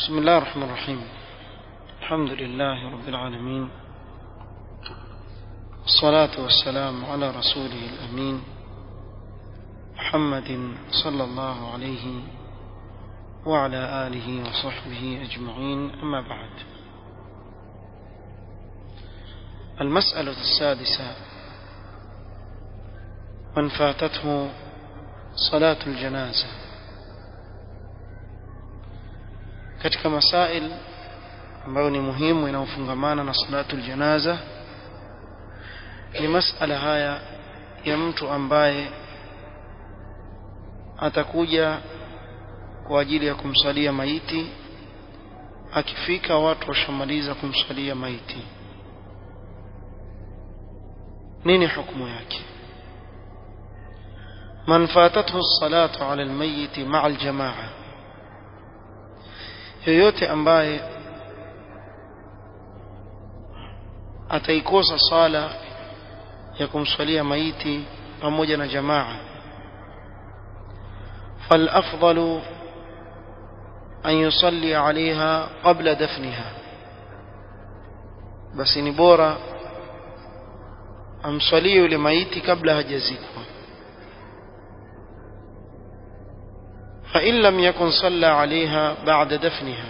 بسم الله الرحمن الرحيم الحمد لله رب العالمين الصلاة والسلام على رسوله الأمين محمد صلى الله عليه وعلى آله وصحبه أجمعين أما بعد المسألة السادسة من فاتته صلاة الجنازة katika masail ambayo ni muhimu inayofungamana na salatul janaza ni masala haya ya mtu ambaye atakuja kwa ajili ya kumsalia maiti akifika watu washamaliza kumsalia maiti nini hukumu yake من فاتته الصلاة على الميت مع الجماعة yoyote ambaye ataikosa sala ya kumswalia maiti pamoja na jamaa فالأفضل أن يصلي عليها قبل دفنها بس ni bora amswalie yule maiti kabla hajazikwa فإن لم يكن صلى عليها بعد دفنها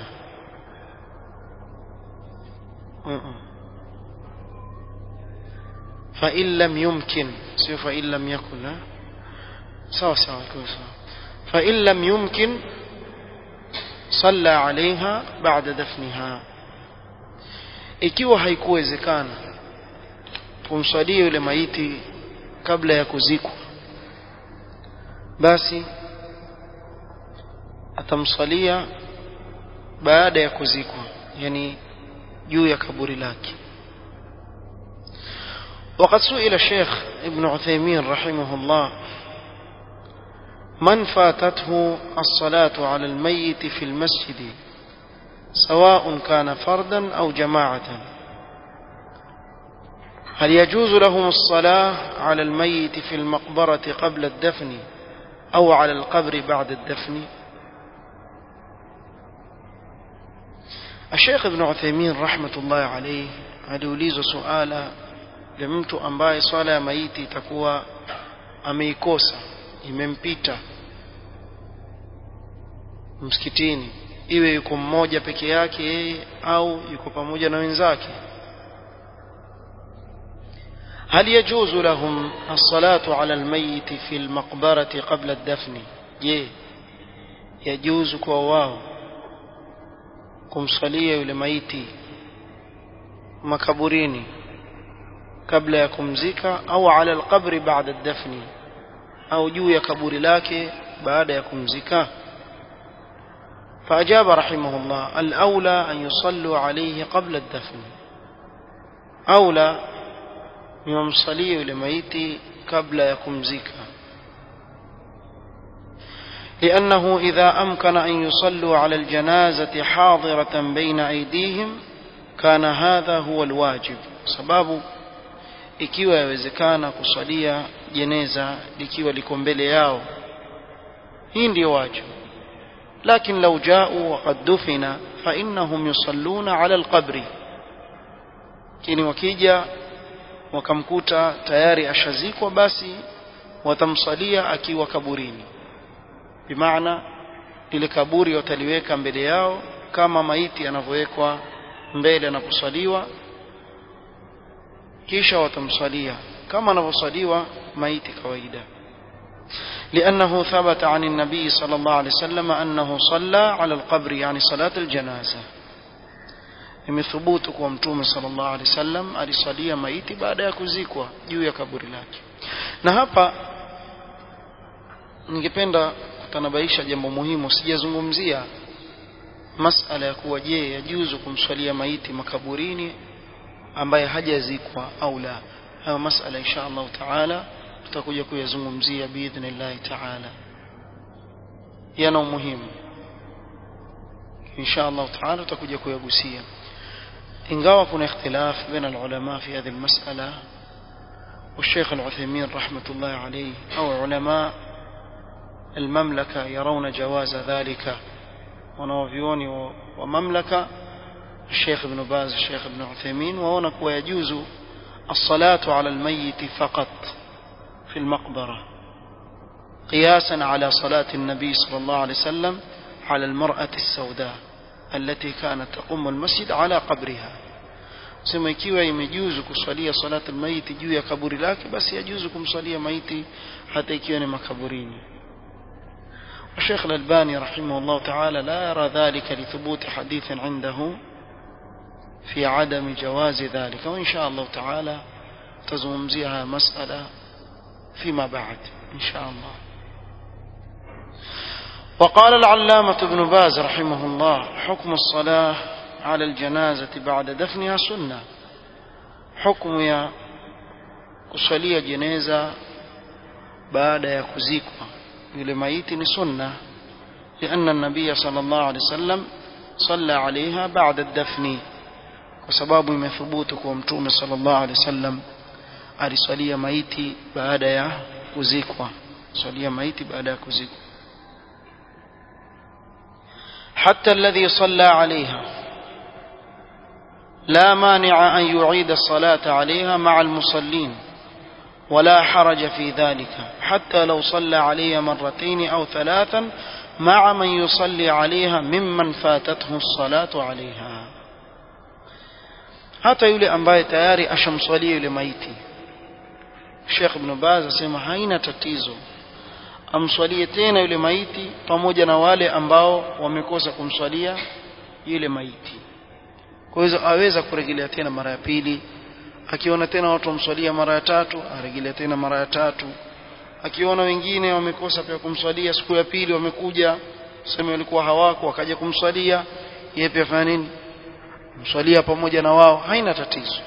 فإن لم يمكن سوف فإن لم يكن سوا سوا فإن لم يمكن صلى عليها بعد دفنها ikiwa haikuwezekana kumswalia yule maiti kabla ya kuzikwa basi atamsalia baada ya kuzikwa yani juu ya kaburi lake وقد سئل الشيخ ابن عثيمين رحمه الله من فاتته الصلاة على الميت في المسجد سواء كان فردا أو جماعة هل يجوز لهم الصلاة على الميت في المقبرة قبل الدفن أو على القبر بعد الدفن الشيخ ابن عثيمين رحمة الله عليه aliulizwa suala la mtu ambaye swala ya maiti itakuwa ameikosa imempita msikitini iwe yuko mmoja peke yake yeye au yuko pamoja na wenzake هل يجوز لهم الصلاة على الميت في المقبرة قبل الدفن je yajuzu kwa wao kumsalia yule maiti makaburini kabla ya kumzika au ala alqabri baada dafni au juu ya kaburi lake baada ya kumzika فأجاب رحمه الله الأولى أن يصلوا عليه قبل الدفن أولى يمصلي لميت قبل يكمزك لأنه إذا أمكن أن يصلوا على الجنازة حاضرة بين أيديهم كان هذا هو الواجب سباب ikiwa yawezekana kusalia jeneza likiwa liko mbele yao hii ndio wajibu لكن لو جاءوا وقد دفن فإنهم يصلون على القبر kini wakija wakamkuta tayari ashazikwa basi watamsalia akiwa kaburini bimaana lile kaburi wataliweka mbele yao kama maiti anavyowekwa mbele anaposaliwa kisha watamsalia kama anavyosaliwa maiti kawaida لأنه ثبت عن النبي صلى الله عليه وسلم أنه صلى على القبر يعني صلاة الجنازة imethubutu kwa mtume sallallahu alaihi wasallam alisalia maiti baada ya kuzikwa juu ya kaburi lake na hapa ningependa kutanabaisha jambo muhimu sijazungumzia masala ya kuwa je yajuzu kumswalia maiti makaburini ambaye hajazikwa au la hayo masala insha Allah taala tutakuja kuyazungumzia biidhnillahi taala yana umuhimu insha Allah taala tutakuja kuyagusia ingawa kuna ikhtilaf baina alulama fi hadhihi almas'ala والشيخ العثيمين رحمة الله عليه أو علماء المملكة يرون جواز ذلك wanaovyuoni wa, wa mamlaka الشيخ ابن باز الشيخ ابن عثيمين وهنا كوا يجوز الصلاة على الميت فقط في المقبرة قياسا على صلاة النبي صلى الله عليه وسلم على المرأة السوداء التي كانت تقوم المسجد على قبرها sema ikiwa imejuzu kuswalia salatu almaiti juu ya kaburi lake basi yajuzu kumswalia maiti hata ikiwa ni makaburini الشيخ الألباني رحمه الله تعالى لا يرى ذلك لثبوت حديث عنده في عدم جواز ذلك وإن شاء الله تعالى تزمزيها مسألة فيما بعد إن شاء الله وقال العلامة ابن باز رحمه الله حكم الصلاة على الجنازة بعد دفنها سنة حكم يا kusalia jeneza baada ya kuzikwa yule maiti ni sunna لأن النبي صلى الله عليه وسلم صلى عليها بعد الدفن وسباب يثبوت كومتوم صلى الله عليه وسلم aliswalia maiti baada ya kuzikwa swalia maiti baada ya kuzikwa حتى الذي صلى عليها لا مانع أن يعيد الصلاة عليها مع المصلين ولا حرج في ذلك حتى لو صلى عليها مرتين أو ثلاثا مع من يصلي عليها ممن فاتته الصلاة عليها hata yule ambaye tayari ashamswalia yule maiti Sheikh Ibn Baz asema haina tatizo amswalie tena yule maiti pamoja na wale ambao wamekosa kumswalia yule maiti kwa hiyo aweza kurejelea tena mara ya pili akiona tena watu wamswalia mara ya tatu arejelea tena mara ya tatu akiona wengine wamekosa pia kumswalia siku ya pili wamekuja sema walikuwa hawako wakaja kumswalia yeye pia fanya nini mswalia pamoja na wao haina tatizo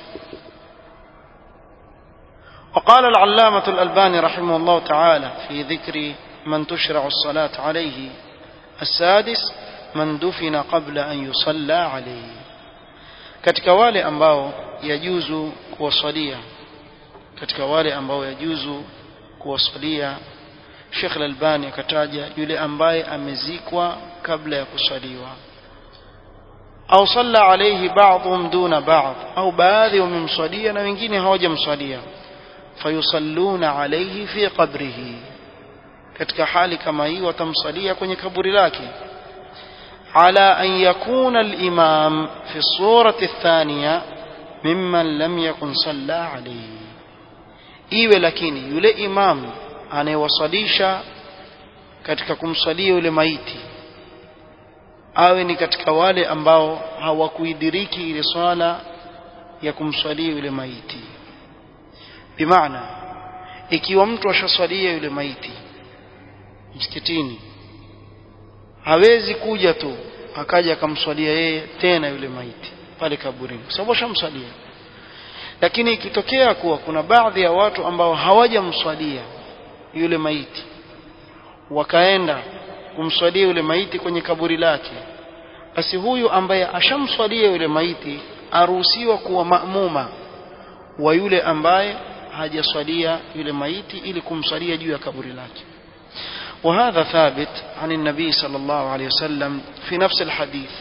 وقال العلامة الألباني رحمه الله تعالى في ذكر من تشرع الصلاة عليه السادس من دفن قبل أن يصلى عليه katika wale ambao yajuzu kuwasalia katika wale ambao yajuzu kuwasalia Sheikh Al-Albani akataja yule ambaye amezikwa kabla ya kusaliwa au salla alayhi ba'dhum duna ba'd au baadhi wamemswalia na wengine hawajamswalia fayusalluna alayhi fi qabrihi katika hali kama hii watamsalia kwenye kaburi lake على أن يكون الإمام في الصورة الثانية ممن لم يكن صلى عليه iwe lakini yule imam anayewasalisha katika kumsalia yule maiti awe ni katika wale ambao hawakuidiriki ile swala ya kumswalia yule maiti bimaana ikiwa mtu ashaswalia yule maiti msikitini hawezi kuja tu akaja akamswalia yeye tena yule maiti pale kaburini kwa sababu ashamswalia lakini ikitokea kuwa kuna baadhi ya watu ambao hawajamswalia yule maiti wakaenda kumswalia yule maiti kwenye kaburi lake basi huyu ambaye ashamswalia yule maiti aruhusiwa kuwa maamuma wa yule ambaye hajaswalia yule maiti ili kumswalia juu ya kaburi lake وهذا ثابت عن النبي صلى الله عليه وسلم في نفس الحديث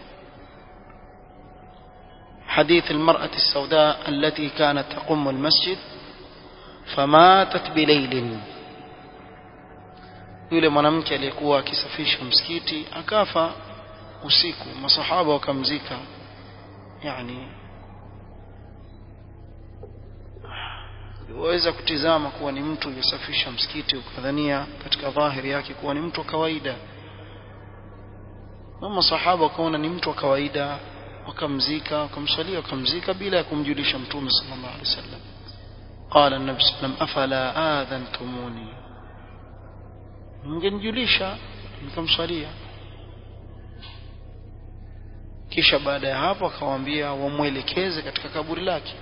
حديث المرأة السوداء التي كانت تقم المسجد فماتت بليل yule mwanamke aliyekuwa akisafisha msikiti akafa usiku masahaba wakamzika yani waweza kutizama kuwa ni mtu yusafisha msikiti ukadhania katika dhahiri yake kuwa ni mtu wa kawaida na masahaba wakaona ni mtu wa kawaida wakamzika wakamswalia wakamzika bila ya kumjulisha mtume sallallahu alaihi wasallam قال النبي صلى الله عليه وسلم أفلا آذنتموني mngenijulisha nikamswalia kisha baada ya hapo akawaambia wamwelekeze katika kaburi lake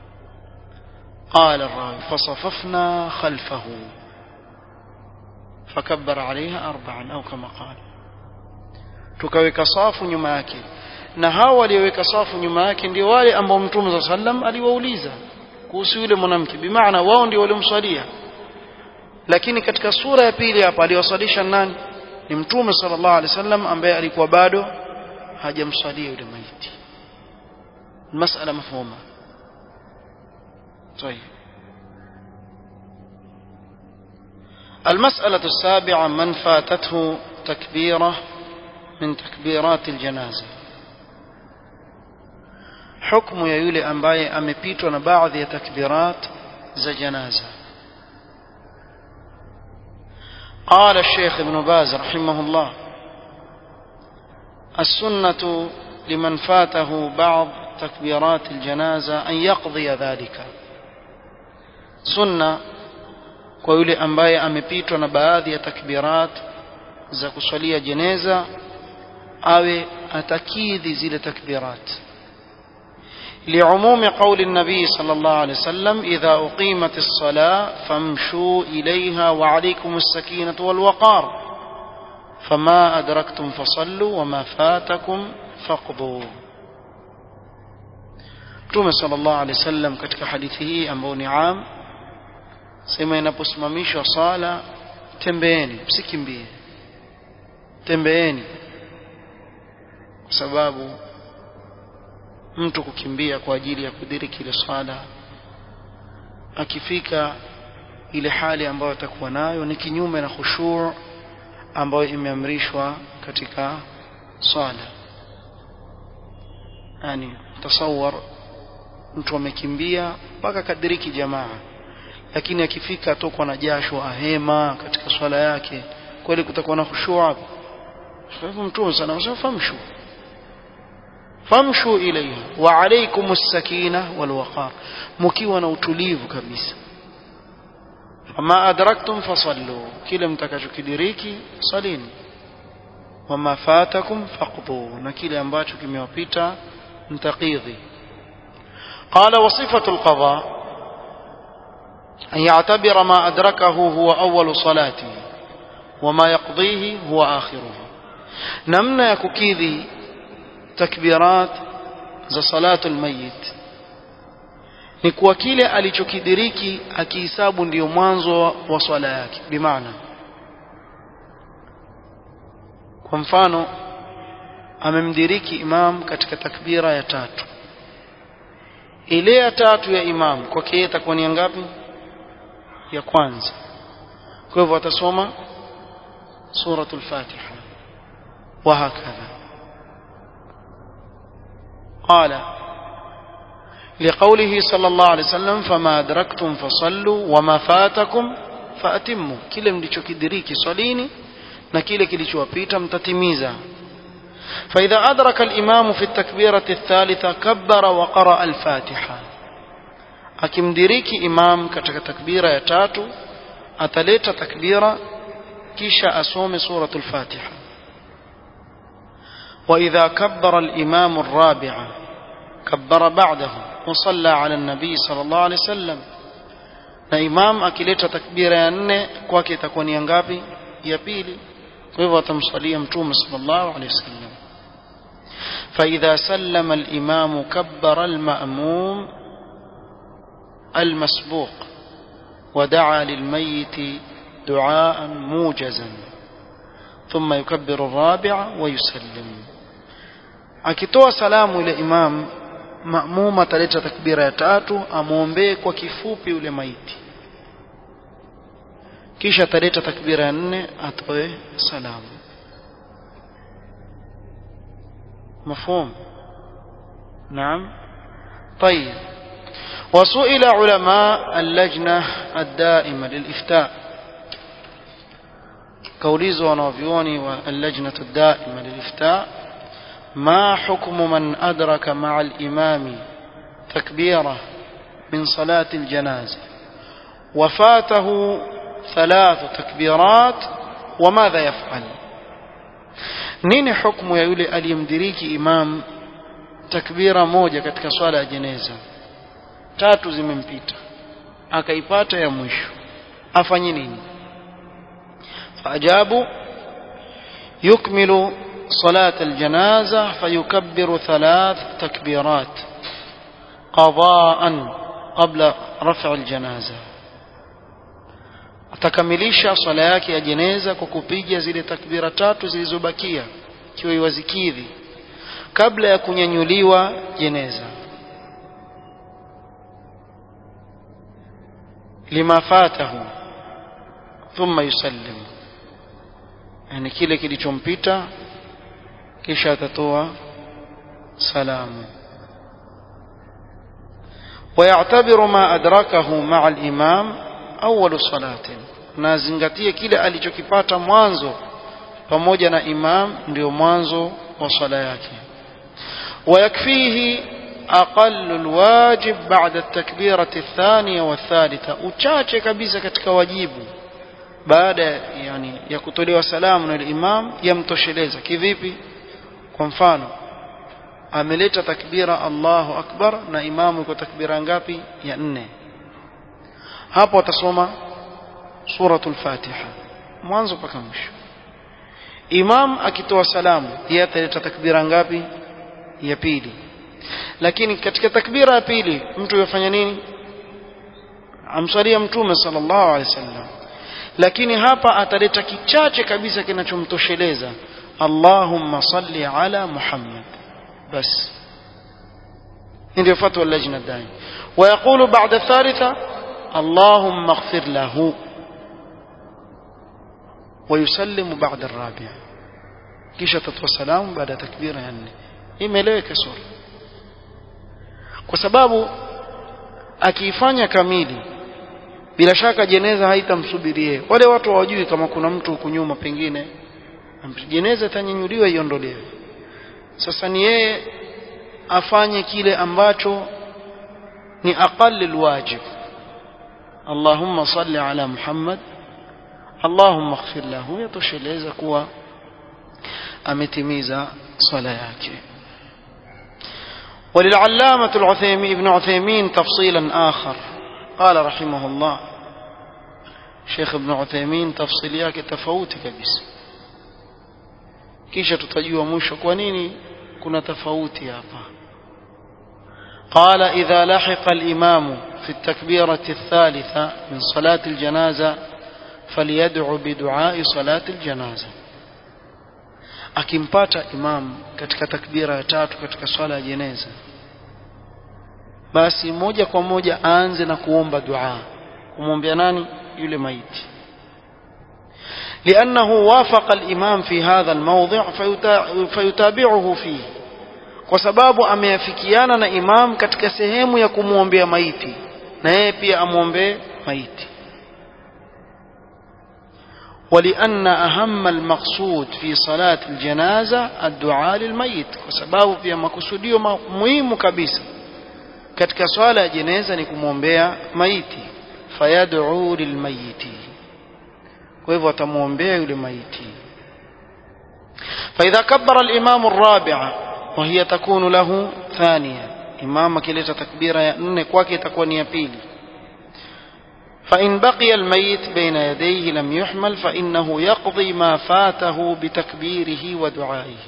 قال الراوي فصففنا خلفه فكبر عليها أربعا أو كما قال tukaweka safu nyuma yake na hao walioweka safu nyuma yake ndio wale ambao mtume saa sallam aliwauliza kuhusu yule mwanamke bimaana wao ndio waliomswalia lakini katika sura ya pili hapa aliwasalisha nani ni mtume sallallahu alaihi wasallam ambaye alikuwa bado hajamswalia yule maiti masala mafhuma طيب المسألة السابعة من فاتته تكبيرة من تكبيرات الجنازة حكم يا يولي أمباي أمبيتو بعض تكبيرات za جنازة قال الشيخ ابن باز رحمه الله السنة لمن فاته بعض تكبيرات الجنازة أن يقضي ذلك سنة kwa yule ambaye amepitwa na baadhi ya takbirat za kuswalia jeneza awe atakidhi zile takbirat لعموم قول النبي صلى الله عليه وسلم إذا أقيمت الصلاة فامشوا إليها وعليكم السكينة والوقار فما أدركتم فصلوا وما فاتكم فاقضوا Mtume sallallahu alaihi wasallam katika hadithi hii ambayo ni am sema inaposimamishwa sala tembeeni msikimbie tembeeni kwa sababu mtu kukimbia kwa ajili ya kudiriki ile swala akifika ile hali ambayo atakuwa nayo ni kinyume na khushu' ambayo imeamrishwa katika swala yani tasawwar mtu amekimbia mpaka kadiriki jamaa lakini akifika atokwa na jasho ahema katika swala yake kweli kutakuwa na khushu' hapo kwa hivyo mtume sana usifamshu famshu ilayha wa alaykum as-sakina wal waqar mkiwa na utulivu kabisa fama adraktum fasallu kile mtakachokidiriki salini wama fatakum faqdu na kile ambacho kimewapita mtaqidhi قال وصفة القضاء أن يعتبر ما أدركه هو أول صلاته وما يقضيه هو آخره نمنا يككيذي takbirat za salatu almayit ni kwa kile alichokidiriki akihisabu ndiyo mwanzo wa swala yake bimaana kwa mfano amemdiriki imam katika takbira ya tatu ile ya tatu ya imam kwake yeye itakuwa ni ngapi ya kwanza kwa hivyo atasoma suratul fatiha wa hakadha قال لقوله صلى الله عليه وسلم فما أدركتم فصلوا وما فاتكم فأتموا kile mlichokidiriki swalini na kile kilichowapita mtatimiza فإذا أدرك الإمام في التكبيرة الثالثة كبر وقرأ الفاتحة akimdiriki imam katika takbira ya tatu ataleta takbira kisha asome suratul fatiha وإذا كبر الإمام الرابع كبر بعده وصلى على النبي صلى الله عليه وسلم na imam akileta takbira ya nne kwake itakuwa ni ngapi ya pili kwa hivyo atamswalia mtume sallallahu alaihi wasallam فإذا سلم الإمام كبر المأموم المسبوق ودعا للميت دعاء موجزا ثم يكبر الرابع ويسلم akitoa salamu ile imam maamuma ataleta takbira ya tatu amwombee kwa kifupi yule maiti kisha ataleta takbira ya nne atoe salamu مفهوم نعم طيب وسئل علماء اللجنة الدائمة للإفتاء كوليزو ونوفيوني واللجنة الدائمة للإفتاء ما حكم من أدرك مع الإمام تكبيرة من صلاة الجنازة وفاته ثلاث تكبيرات وماذا يفعل nini hukumu ya yule aliyemdiriki imam takbira moja katika swala ya jeneza tatu zimempita akaipata ya mwisho afanye nini faajabu yukmilu صلاة الجنازة فيكبر ثلاث تكبيرات قضاء قبل رفع الجنازة atakamilisha swala yake ya jeneza kwa kupiga zile takbira tatu zilizobakia ikiwa iwazikidhi kabla ya kunyanyuliwa jeneza lima fatahu thumma yusallim yani kile kilichompita kisha atatoa salamu ويعتبر ما أدركه مع الإمام أول صلاة nazingatie kile alichokipata mwanzo pamoja na imam ndio mwanzo wa sala yake ويكفيه أقل الواجب بعد التكبيرة الثانية والثالثة uchache kabisa katika wajibu baada yani ya kutolewa salamu na imam yamtosheleza kivipi kwa mfano ameleta takbira Allahu akbar na imamu iko takbira ngapi ya nne hapo atasoma suratul fatiha mwanzo mpaka mwisho imam akitoa salamu yeye ataleta takbira ngapi ya pili lakini katika takbira ya pili mtu yafanya nini amswalia mtume sallallahu alaihi wasallam lakini hapa ataleta kichache kabisa kinachomtosheleza Allahumma salli ala Muhammad بس ndio fatwa اللجنة الدائمة ويقول بعد الثالثة اللهم اغفر له ويسلم بعد الرابعة kisha tatoa salamu baada ya takbira ya nne imeeleweka sura kwa sababu akiifanya kamili bila shaka jeneza haitamsubirie wale watu hawajui kama kuna mtu huku nyuma pengine jeneza itanyanyuliwa iondolewe sasa ni yeye afanye kile ambacho ni aqall alwajib Allahumma salli ala Muhammad Allahumma ighfir lahu yatosheleza kuwa ametimiza swala yake وللعلامة العثيمين ابن عثيمين تفصيلا آخر قال رحمه الله شيخ ابن عثيمين تفصيلياك تفوت كبس kisha tutajua mwisho kwa nini kuna tofauti hapa قال إذا لحق الإمام في التكبيرة الثالثة من صلاة الجنازة فليدعو بدعاء صلاة الجنازة akimpata imam katika takbira ya tatu katika swala ya jeneza basi moja kwa moja aanze na kuomba dua kumwombea nani yule maiti لأنه وافق الإمام في هذا الموضع فيتابعه فيه kwa sababu ameafikiana na imam katika sehemu ya kumwombea maiti na yeye pia amwombee maiti ولأن أهم المقصود في صلاة الجنازة الدعاء للميت وسباب في مقصوديو مهم كبيسة katika swala ya jeneza ni kumwombea maiti fayad'u lilmayiti kwa hivyo atamwombea yule maiti فإذا كبر الإمام الرابعة وهي تكون له ثانية إمام كلتا تكبيرة يأنن كواكي تكون يبيلي فإن بقي الميت بين يديه لم يحمل فإنه يقضي ما فاته بتكبيره ودعائه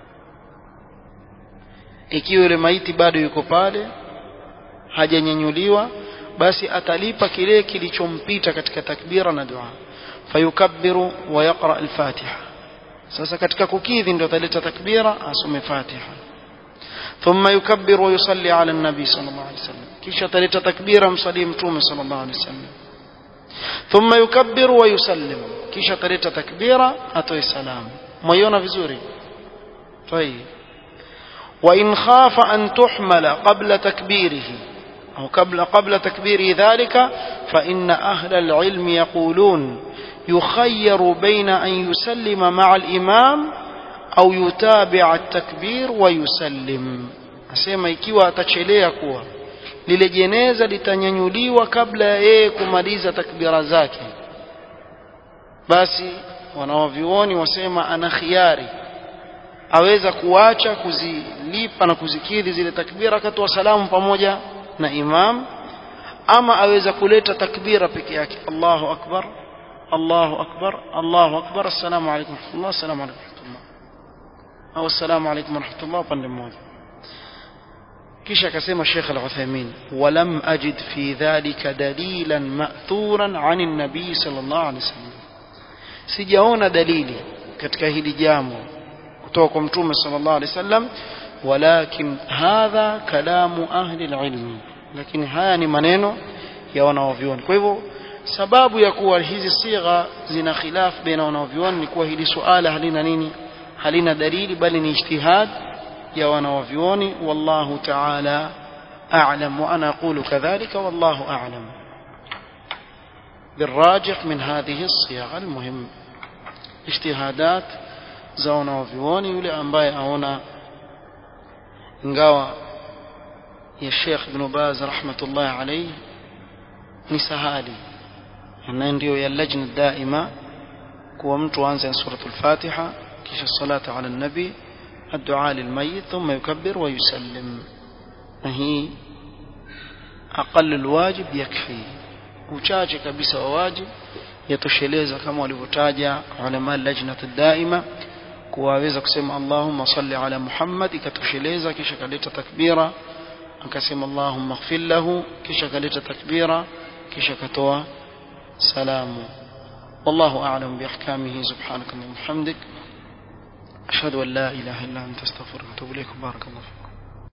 ikiwa yule maiti bado yuko pale hajanyanyuliwa basi atalipa kile kilichompita katika takbira na dua fayukabbiru wa yaqra al-fatiha sasa katika kukidhi ndio ataleta takbira asome fatiha thumma yukabbiru wa yusalli ala an-nabi sallallahu alayhi wasallam kisha ataleta takbira msalie mtume sallallahu alayhi wasallam thumma yukabbiru wa yusallim kisha ataleta takbira atoe salamu mwaiona vizuri طيب وإن خاف أن تحمل قبل تكبيره أو قبل قبل تكبير ذلك فإن أهل العلم يقولون يخير بين أن يسلم مع الإمام أو يتابع التكبير ويسلم أسمى ikiwa atachelea kuwa lile jeneza litanyanyuliwa kabla ya yeye kumaliza takbira zake basi wanawavyuoni wasema ana khiari aweza kuacha kuzilipa na kuzikidhi zile takbira akatoa salamu pamoja na imam ama aweza kuleta takbira peke yake Allahu akbar Allahu akbar Allahu akbar assalamu alaykum warahmatullah assalamu alaykum warahmatullah au assalamu alaykum warahmatullah upande mmoja kisha akasema Sheikh Al-Uthaymeen walam ajid fi dhalika dalilan ma'thuran 'an an-nabi sallallahu alayhi wasallam sijaona dalili katika hili jambo kutoka kwa mtume sallallahu alayhi wasallam walakin hadha kalamu ahli al-ilm lakini haya ni maneno ya wanaovioni kwa hivyo sababu ya kuwa hizi sigha zina khilaf baina wanaovioni ni kuwa hili suala halina nini halina dalili bali ni ijtihad ya wanaovioni wallahu ta'ala a'lam wa ana aqulu kadhalika wallahu a'lam بالراجح من هذه الصيغ المهم اجتهادات za wanaovioni yule ambaye aona ingawa ya Sheikh Ibn Baz rahmatullah alayhi ni sahali na ndio ya lajna daima kuwa mtu aanze suratul Fatiha kisha salata ala nabi الدعاء للميت ثم يكبر ويسلم هي أقل الواجب يكفي uchache kabisa wa wajib yatosheleza kama walivyotaja ulama lajnat daima kuwaweza kusema Allahumma salli ala Muhammad ikatosheleza kisha kaleta takbira akasema Allahumma ighfir lahu kisha kaleta takbira kisha katoa salamu wallahu a'lam biahkamihi subhanaka wa bihamdik ashhadu an la ilaha illa anta astaghfiruka wa atubu ilayk barakallahu